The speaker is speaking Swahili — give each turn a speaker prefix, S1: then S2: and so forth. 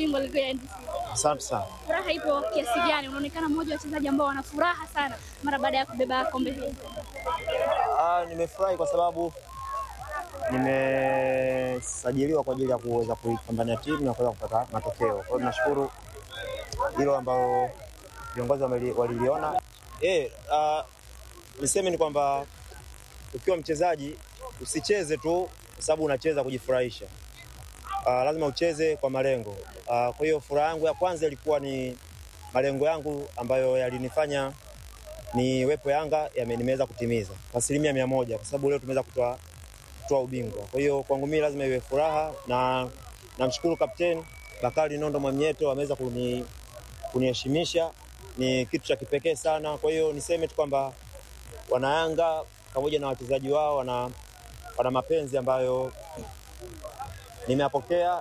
S1: bingwa ligi ya NBC.
S2: Asante sana.
S1: Furaha ipo kiasi gani? Unaonekana mmoja wa wachezaji ambao wana furaha sana mara baada ya kubeba kombe hili.
S2: Ah, nimefurahi kwa sababu nimesajiliwa kwa ajili ya kuweza kuipambania timu na kuweza kupata matokeo. Kwa hiyo tunashukuru hilo ambalo viongozi wameli- waliliona. Eh, ah, niseme ni kwamba ukiwa mchezaji usicheze tu kwa sababu unacheza kujifurahisha. Ah, lazima ucheze kwa malengo. Ah, kwa hiyo furaha yangu ya kwanza ilikuwa ni malengo yangu ambayo yalinifanya ni wepo Yanga yame- nimeweza kutimiza kwa asilimia mia moja kwa sababu leo tumeweza kutoa kutoa ubingwa. Kwa hiyo kwangu mimi lazima iwe furaha, na namshukuru kapteni Bakari Nondo Mwamnyeto ameweza kuni kuniheshimisha, ni kitu cha kipekee sana. Kwa hiyo niseme tu kwamba wanayanga pamoja na wachezaji wao wana, wana mapenzi ambayo nimeyapokea